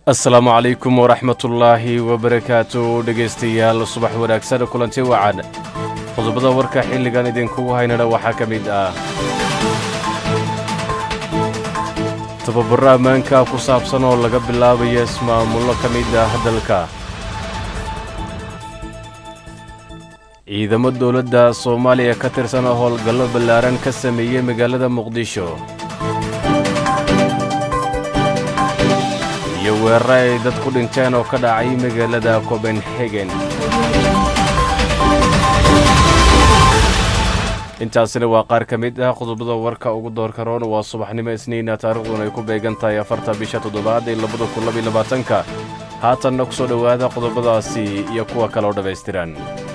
asalaamu calaykum waraxmatullaahi wabarakaatu dhegaystayaal subax wanaagsan kulanti wacan qodobada warka xilligan idinkugu haynana waxaa ka mid ah tababaro ammaanka ku saabsan oo laga bilaabayo ismaamullo ka mid ah dalka ciidamo dowladda soomaaliya ka tirsan oo howlgallo ballaaran ka sameeyey magaalada muqdisho iyo weeraro ay dad ku dhinteen oo ka dhacay magaalada copenhagen intaasina waa qaar ka mid ah qodobada warka ugu doorka roon waa subaxnimo isniina taariikhduna ay ku beegan tahay afarta bisha toddobaad ee labada kun labaiy labaatanka haatanna ku soo dhowaada qodobadaasi iyo kuwa kale oo dhammaystiran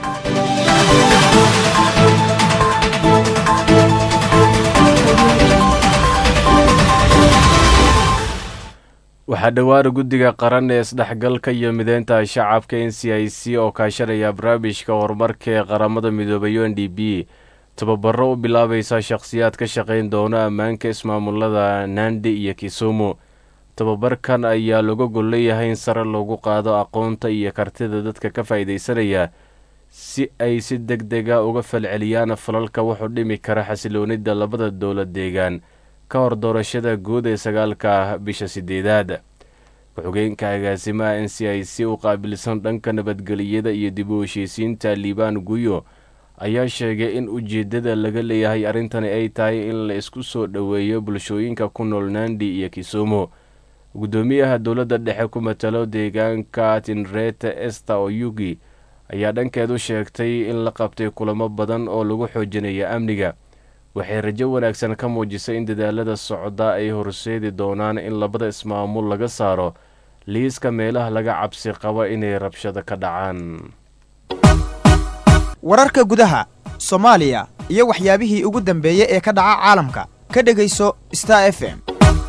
waxaa dhowaana guddiga qaran ee isdhexgalka iyo mideynta shacabka n c i c oo kaashanaya barnaamijka horumarka ee qaramada midoobay u n d b tababaro u bilaabaysa shakhsiyaad ka shaqayn doona ammaanka ismaamulada nandi iyo kisumu tababarkan ayaa laga gol leeyahay in sare loogu qaado aqoonta iyo kartida dadka ka faa'iidaysanaya si ay si deg dega uga falceliyaan falalka wuxuu dhimi kara xasiloonida labada dowlad deegaan ka hor doorashada guud ee sagaalka bisha sideedaad ku-xigeenka agaasimaha n c i c u qaabilsan dhanka nabadgeliyada iyo dib u heshiisiinta liibaan guyo ayaa sheegay in ujeeddada laga leeyahay arrintani ay tahay in la isku soo dhoweeyo bulshooyinka ku nool nandi iyo kisumu guddoomiyaha dowladda dhexe ku matalo deegaanka tinreta ester oyugi ayaa dhankeedu sheegtay in la qabtay kulamo badan oo lagu xoojinaya amniga waxay rajo wanaagsan ka muujisay in dadaalada socda ay horseedi doonaan in labada ismaamul laga saaro liiska meelaha laga cabsi qabo inay rabshado ka dhacaan wararka gudaha soomaaliya iyo waxyaabihii ugu dambeeyey ee ka dhaca caalamka ka dhegayso star f m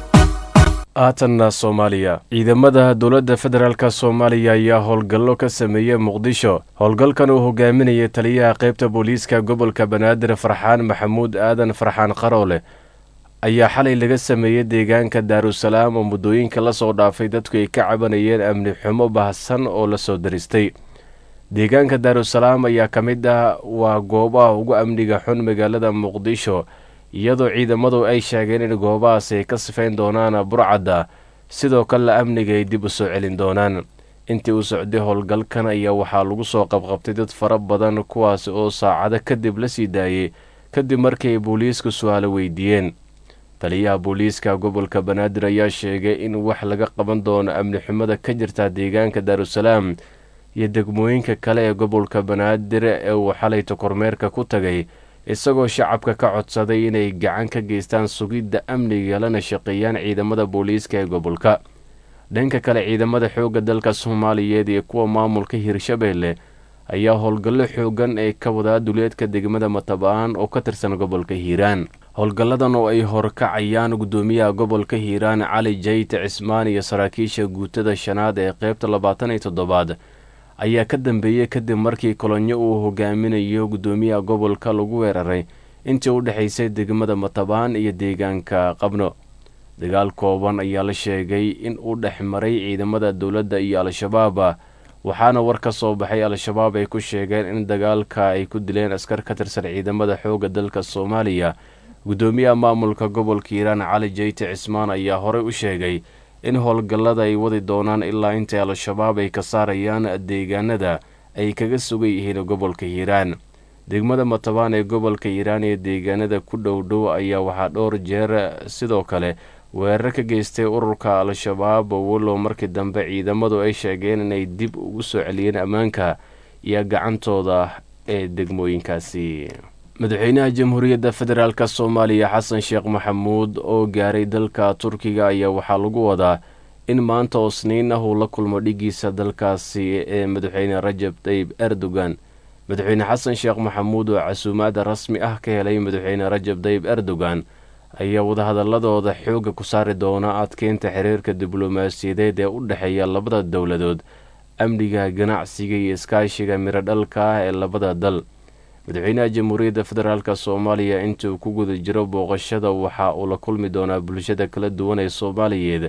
haatanna soomaaliya ciidamada dowladda federaalk soomaaliya ayaa howlgallo ka sameeyey muqdisho howlgalkan uu hogaaminayay taliyaha qaybta booliiska gobolka banaadir farxaan maxamuud aadan farxaan qaroole ayaa xalay laga sameeyey deegaanka daarusalaam oo muddooyinka la soo dhaafay dadku ay ka cabanayeen amni xumo baahsan oo la soo daristay deegaanka daarusalaam ayaa ka mid ah waa goobaha ugu amniga xun magaalada muqdisho iyadoo ciidamadu ay sheegeen in goobahaas ay ka sifayn doonaan burcadda sidoo kalena amniga ay dib u soo celin doonaan intii uu socday howlgalkan ayaa waxaa lagu soo qabqabtay dad fara badan kuwaas oo saacado kadib la sii daayey kadib markii ay booliisku su-aalo weydiiyeen taliyaha booliiska gobolka banaadir ayaa sheegay in wax laga qaban doono amni xumada ka jirta deegaanka daarusalaam iyo degmooyinka kale ee gobolka banaadir ee uu xalayta kormeerka ku tagay isagoo shacabka ka codsaday inay gacan ka geystaan sugidda amniga lana shaqeeyaan ciidamada booliiska ee gobolka dhanka kale ciidamada xoogga dalka soomaaliyeed iyo kuwa maamulka hirshabeelle ayaa howlgallo xoogan ee ka wadaa duleedka degmada mataba'aan oo ka tirsan gobolka hiiraan howlgalladan oo ay horkacayaan guddoomiyaha gobolka hiiraan cali jayte cismaan iyo saraakiisha guutada shanaad ee qaybta labaatan iyo toddobaad ayaa ka dambeeyey kadib markii kolonyo uu hogaaminayo guddoomiyaha gobolka lagu weeraray intii u dhexaysay degmada matabaan iyo deegaanka qabno dagaal kooban ayaa la sheegay in uu dhex maray ciidamada dowladda iyo al-shabaab waxaana war ka soo baxay al-shabaab ay ku sheegeen in dagaalka ay ku dileen askar ka tirsan ciidamada xoogga dalka soomaaliya guddoomiyaha maamulka gobolka hiiraan cali jayte cismaan ayaa horey u sheegay in howlgallada ay wadi doonaan ilaa intay al-shabaab ay ka saarayaan deegaanada ay kaga sugan yihiin gobolka hiiraan degmada matabaan ee gobolka hiiraan iyo deegaanada ku dhow dhow ayaa waxaa dhowr jeer sidoo kale weerar ka geystay ururka al-shabaab walow markii dambe ciidamadu ay sheegeen inay dib ugu soo celiyeen ammaanka iyo gacantooda ee degmooyinkaasi madaxweynaha jamhuuriyadda federaalk soomaaliya xasan sheekh maxamuud oo gaaray dalka turkiga ayaa waxaa lagu wadaa in maanta oo sniin ah uu la kulmo dhigiisa dalkaasi ee madaxweyne rajab tayyib erdogan madaxweyne xasan sheekh maxamuud oo casuumaada rasmi ah ka helay madaxweyne rajab tayyib erdogan ayaa wadahadaladooda xoogga ku saari doona adkeynta xiriirka diblomaasiyadeed ee u dhexeeya labada dowladood amniga ganacsiga iyo iskaashiga miro dhalka ah ee labada dal madaxweynaha jamhuuriyadda federaalk soomaaliya intii uu ku guda jiro booqashada waxa uu la kulmi doonaa bulshada kala duwan ee soomaaliyeed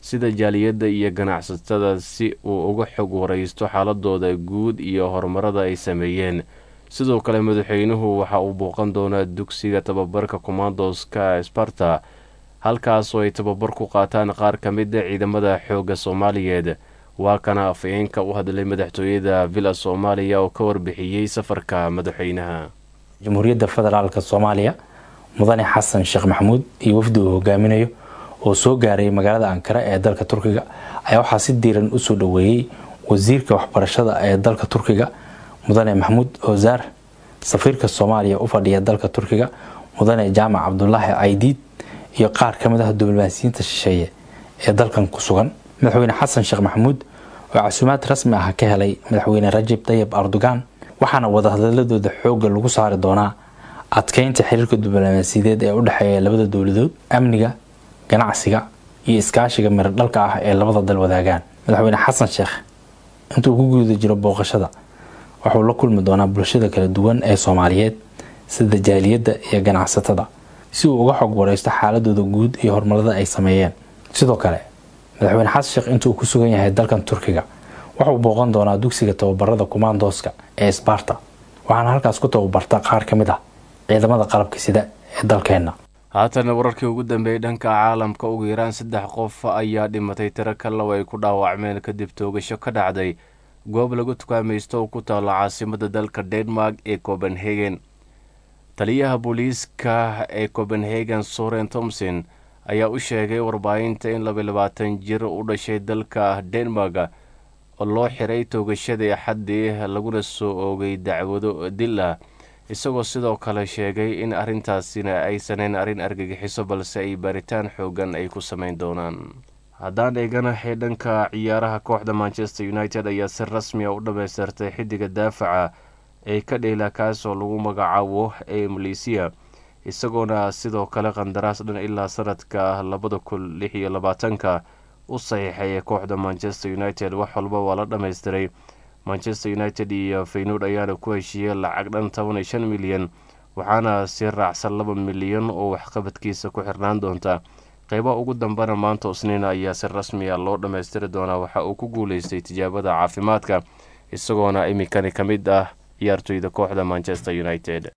sida jaaliyadda iyo ganacsatada si uu uga xog waraysto xaaladooda guud iyo horumarada ay sameeyeen sidoo kale madaxweynuhu waxa uu booqan doonaa dugsiga tababarka commandoska sparta halkaasoo ay tababar ku qaataan qaar ka mida ciidamada xoogga soomaaliyeed waa kana afayeenka u hadlay madaxtooyada villa soomaaliya oo ka warbixiyey safarka madaxweynaha jamhuuriyadda federaalk soomaaliya mudane xasan sheekh maxamuud iyo wafdi uu hogaaminayo oo soo gaaray magaalada ankara ee dalka turkiga ayaa waxaa si diiran usoo dhoweeyey wasiirka waxbarashada ee dalka turkiga mudane maxamuud ozaar safiirka soomaaliya u fadhiya dalka turkiga mudane jaamac cabdulaahi caydiid iyo qaar ka mid ah diblomaasiyiinta shisheeye ee dalkan ku sugan madaxweyne xasan sheekh maxamuud oo casuumaad rasmi ah ka helay madaxweyne rajab tayib erdogan waxaana wadahadaladooda xoogga lagu saari doonaa adkeynta xiriirka diblomaasiyadeed ee u dhexeeya labada dowladood amniga ganacsiga iyo iskaashiga miradhalka ah ee labada dal wadaagaan madaxweyne xasan sheekh intuu ku guuda jiro booqashada waxuu la kulmi doonaa bulshada kala duwan ee soomaaliyeed sida jaaliyadda iyo ganacsatada si uu uga xog wareysto xaaladooda guud iyo horumarada ay sameeyeen sidoo kale madaxweyne xasan sheekh intuu ku sugan yahay dalkan turkiga wuxuu booqan doonaa dugsiga tababarada kumaandooska ee sbarta waxaana halkaas ku tababarta qaar ka mid ah ciidamada qalabka sida ee dalkeenna haatana wararkii ugu dambeeyey dhanka caalamka ugu yaraan saddex qof ayaa dhimatay tiro kalow ay ku dhaawacmeen kadib toogasho ka dhacday goob lagu tukaamaysto oo ku taalla caasimada dalka denmark ee copenhagen taliyaha booliiska ee copenhagen soren thomson ayaa u sheegay warbaahinta in laba labaatan jir u dhashay dalka denmark oo loo xiray toogashadii axaddii laguna soo oogay dacwado dil ah isagoo sidoo kale sheegay in arrintaasina aysaneyn arrin argagixiso balse ay baaritaan xoogan ay ku sameyn doonaan haddaan eeganahay dhanka ciyaaraha kooxda manchester united ayaa si rasmi a u dhammaystirtay xiddiga daafaca ee ka dheela kaasoo lagu magacaabo ee maleysiya isagoona sidoo kale qandaraas dhan ilaa sanadka labada kun lix iyo labaatanka u saxiixay kooxda manchester united wax walba waa la dhammaystiray manchester united iyo feynuud ayaana ku heshiiyey lacag dhan toban iyo shan milyan waxaana sii raacsan laba milyan oo waxqabadkiisa ku xirnaan doonta qeybaha ugu dambena maanta isniina ayaa si rasmi a loo dhammaystiri doonaa waxa uu ku guuleystay tijaabada caafimaadka isagoona iminkani ka mid ah ciyaartoyda kooxda manchester united